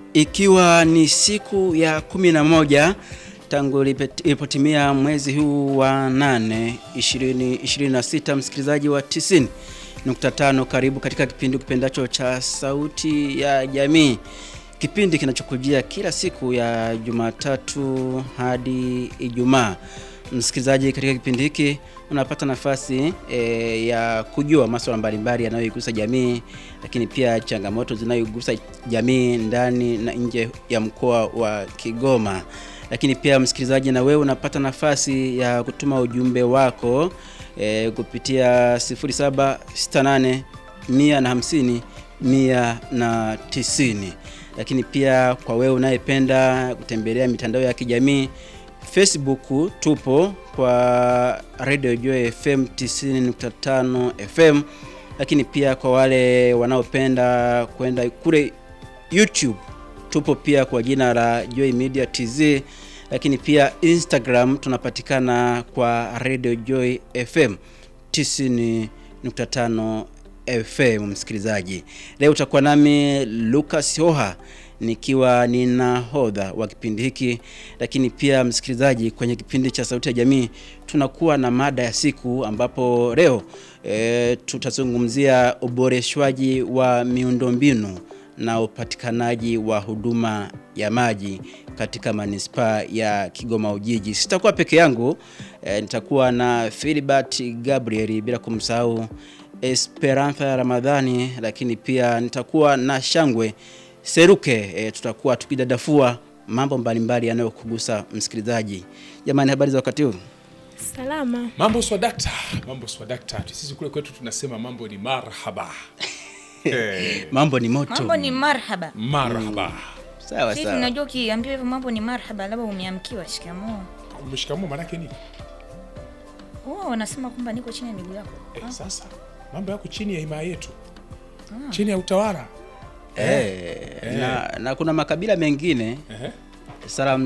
Ikiwa ni siku ya kumi na moja tangu ilipotimia mwezi huu wa nane 2026, msikilizaji wa 90.5, karibu katika kipindi kipendacho cha Sauti ya Jamii, kipindi kinachokujia kila siku ya Jumatatu hadi Ijumaa. Msikilizaji, katika kipindi hiki unapata nafasi e, ya kujua masuala mbalimbali yanayoigusa jamii, lakini pia changamoto zinayoigusa jamii ndani na nje ya mkoa wa Kigoma. Lakini pia msikilizaji, na wewe unapata nafasi ya kutuma ujumbe wako e, kupitia 0768 150 190. Lakini pia kwa wewe unayependa kutembelea mitandao ya kijamii Facebook tupo kwa Radio Joy FM 90.5 FM, lakini pia kwa wale wanaopenda kwenda kule YouTube tupo pia kwa jina la Joy Media TZ, lakini pia Instagram tunapatikana kwa Radio Joy FM 90.5 FM. Msikilizaji, leo utakuwa nami Lucas Hoha nikiwa ni nahodha wa kipindi hiki, lakini pia msikilizaji, kwenye kipindi cha Sauti ya Jamii tunakuwa na mada ya siku, ambapo leo e, tutazungumzia uboreshwaji wa miundombinu na upatikanaji wa huduma ya maji katika manispaa ya Kigoma Ujiji. Sitakuwa peke yangu e, nitakuwa na Philbert Gabriel, bila kumsahau Esperanza Ramadhani, lakini pia nitakuwa na Shangwe Seruke e, tutakuwa tukidadafua mambo mbalimbali yanayokugusa msikilizaji. Jamani, habari za wakati huu? Salama. Mambo swadakta, mambo swadakta. Sisi kule kwetu tunasema mambo ni marhaba. Eh, Mambo ni moto. Mambo ni marhaba. marhaba. Sawa Sisi sawa. tunajua ukiambiwa hivyo mambo ni marhaba, labda umeamkiwa shikamoo. Umeshikamoo manake nini? Wao wanasema kwamba niko chini ya miguu yako. Eh, sasa mambo yako chini ya himaya yetu, chini ya utawala. Eh, na, na kuna makabila mengine Ehe. salamu